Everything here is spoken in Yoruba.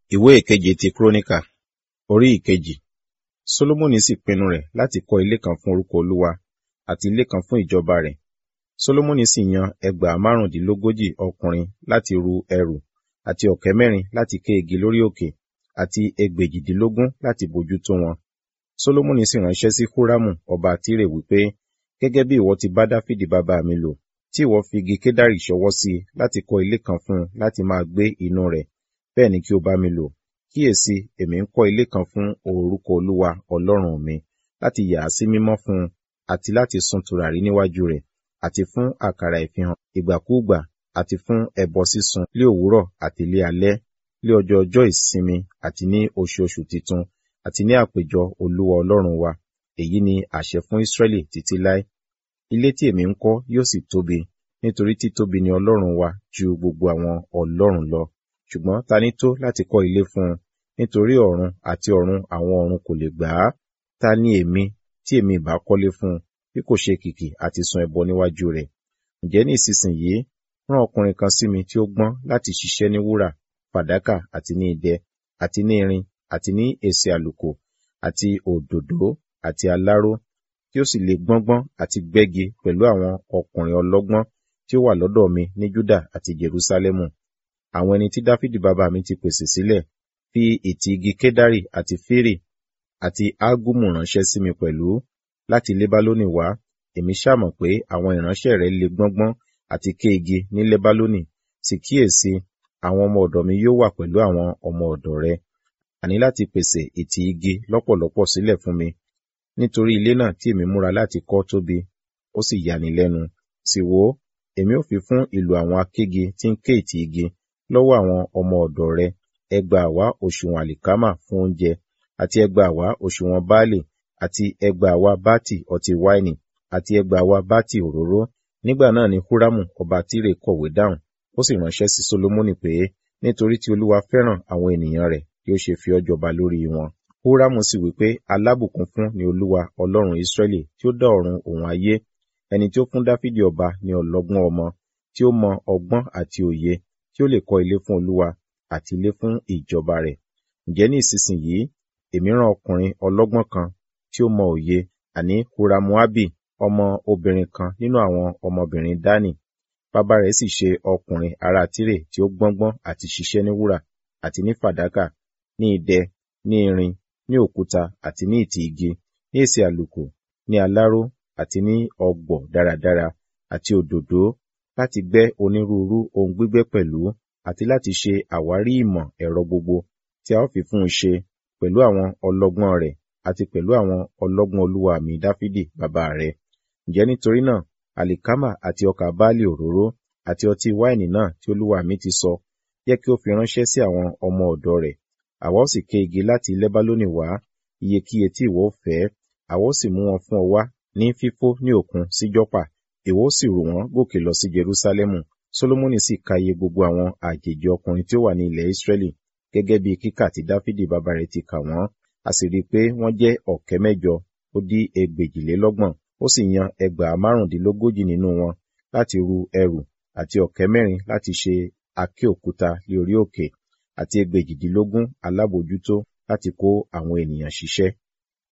ìwé ìkeje ti kúrónìkà orí ìkejì solomoni sì pinnu rẹ̀ láti kọ́ ilé kan fún orúkọ olúwa àti ilé kan fún ìjọba rẹ̀ solomoni sì yan ẹgbàá márùndínlógójì ọkùnrin láti ru ẹrù àti ọ̀kẹ́ mẹ́rin láti ké igi lórí òkè àti ẹgbèjìdínlógún láti bójútó wọn solomoni sì ránṣẹ́ sí húrámù ọba tírè wípé gẹ́gẹ́ bí ìwọ ti bá dáfídì bàbá mi lò tí ìwọ fi igi kédárì ṣọwọ́ sí i láti kọ́ ilé kan fún un láti máa gbé inú rẹ̀ bẹ́ẹ̀ ni kí o bá mi lò kíyèsí èmi ń kọ́ ilé kan fún orúkọ olúwa ọlọ́run mi láti yà á sí mímọ́ fún un àti láti sun tùràrí níwájú rẹ̀ àti fún àkàrà ìfihàn ìgbàkúùgbà àti fún ẹbọ sísun lé òwúrọ̀ àti lé alẹ́ lé ọjọ́ ọjọ́ ìsinmi àti ní oṣooṣù titun àti ní àpéjọ olúwa ọlọ́run wa èyí ni àṣẹ fún ísírẹ́lì títí láé ilé tí èmi ń kọ́ yóò sì tóbi nítorí títóbi ni ọlọ́run wa ju gbogbo àwọn ọlọ́run lọ ṣùgbọ́n ta ní tó láti kọ́ ilé fún un nítorí ọ̀run àti ọ̀run àwọn ọ̀run kò lè gbà á ta ni èmi tí èmi ìbá kọ́lé fún un bí kò ṣe kìkì àti sun ẹbọ níwájú rẹ̀ ǹjẹ́ ní ìsinsìnyí rán ọkùnrin kan sí mi tí ó gbọ́n láti ṣiṣẹ́ ní wúrà fàdákà àti ní idẹ àti ní irin àti ní èsì àlùkò àti òdòdó àti aláró tí ó sì lè gbọ́ngbọ́n àti gbẹ́gi pẹ̀lú àwọn ọkùnrin ọlọ́gbọ́n tí ó wà lọ́dọ̀ mi ní júdà àti jerúsálẹ́mù àwọn ẹni tí dáfídì bàbá mi ti pèsè sílẹ̀ fi ìtì igi kédárì àti fírì àti ágúmù ránṣẹ́ sí mi pẹ̀lú láti lébálónì wá èmi ṣàmọ̀ pé àwọn ìránṣẹ́ rẹ̀ lè gbọ́ngbọ́n àti ké igi ní lébálónì sì kíyèsí àwọn ọmọ ọ̀dọ̀ mi yóò wà pẹ̀lú àwọn ọmọ ọ̀dọ̀ rẹ àní láti pèsè ìtì igi lọ́pọ̀lọpọ̀ sílẹ̀ fún mi nítorí ilé náà tí èmi múra láti kọ́ tóbi ó sì yani lẹ́nu sì wò ó èmi ò fi fún ìlú àwọn akégi tí ń ké ìtì igi lọ́wọ́ àwọn ọmọ ọ̀dọ̀ rẹ ẹgbàá wá òṣùwọ̀n àlìkámà fún oúnjẹ àti ẹgbàá wá òṣùwọ̀n báàlì àti ẹgbàá wá bátì ọtí wáìnì àti ẹgbàá wá bátì òróró nígbà náà ni húrámù ọba tírè kọ̀wé dáhùn ó sì ránṣẹ́ sí solomoni pé nítorí tí olúwa fẹ́ràn àwọn ènìyàn rẹ̀ kí ó ṣe fi ọ́ jọba lórí wọn húrámù sì wí pé alábùkún fún ni olúwa ọlọ́run ìsírẹ́lì tí ó dá ọ̀run òun ayé ẹni tí ó fún dáfídì ọba ní ọlọ́gbọ́n ọmọ tí ó mọ ọgbọ́n àti òye tí ó lè kọ́ ilé fún olúwa àti ilé fún ìjọba rẹ̀ ǹjẹ́ ní ìsinsìnyí èmi rán ọkùnrin ọlọ́gbọ́n kan tí ó mọ òye àní huramuabi ọmọ obìnrin kan nínú àwọn ọmọbìnrin dání bàbá rẹ̀ sì ṣe ọkùnrin ará tírè tí ó gbọ́ngbọ́n àti ṣiṣẹ́ ní wúrà àti ní fàdákà ní idẹ ní irin ní òkúta àti ní ìtì igi ní èsì àlùkò ní aláró àti ní ọgbọ̀ dáradára àti òdòdó láti gbẹ́ onírúurú ohun gbígbẹ́ pẹ̀lú àti láti ṣe àwárí ìmọ̀ ẹ̀rọ gbogbo tí a ó fi fún un ṣe pẹ̀lú àwọn ọlọ́gbọ́n rẹ̀ àti pẹ̀lú àwọn ọlọ́gbọ́n olúwa mi dáfídì bàbá rẹ̀ ǹjẹ́ nítorí náà àlìkámà àti ọkà báàlì òróró àti ọtí wáìnì náà tí olúwa mi ti sọ yẹ kí ó fi ránṣẹ́ sí àwọn ọmọ ọ̀dọ̀ rẹ̀ àwa ó sì ké igi láti lẹ́bálónì wá iyekíye tí ìwọ fẹ́ àwa ó sì mú wọn fún ọ wá ní fífó ní òkun sí jọ́pà ìwọ ó sì rò wọ́n gòkè lọ sí jerúsálẹ́mù solomoni sì ka iye gbogbo àwọn àjèjì ọkùnrin tí ó wà ní ilẹ̀ israẹli gẹ́gẹ́ bí kíkà tí dáfídì bàbá rẹ̀ ti kà wọ́n a sì rí i pé wọ́n jẹ́ ọ̀kẹ́ mẹ́jọ ó dí ẹgbèjìlélọ́gbọ̀n ó sì yan ẹgbàá márùndínlógójì nínú wọn láti ru ẹrù àti ọ̀kẹ́ mẹ́rin láti ṣe aké òkúta lé orí òkè àti ẹgbèjìdínlógún alábòjútó láti kó àwọn ènìyàn ṣiṣẹ́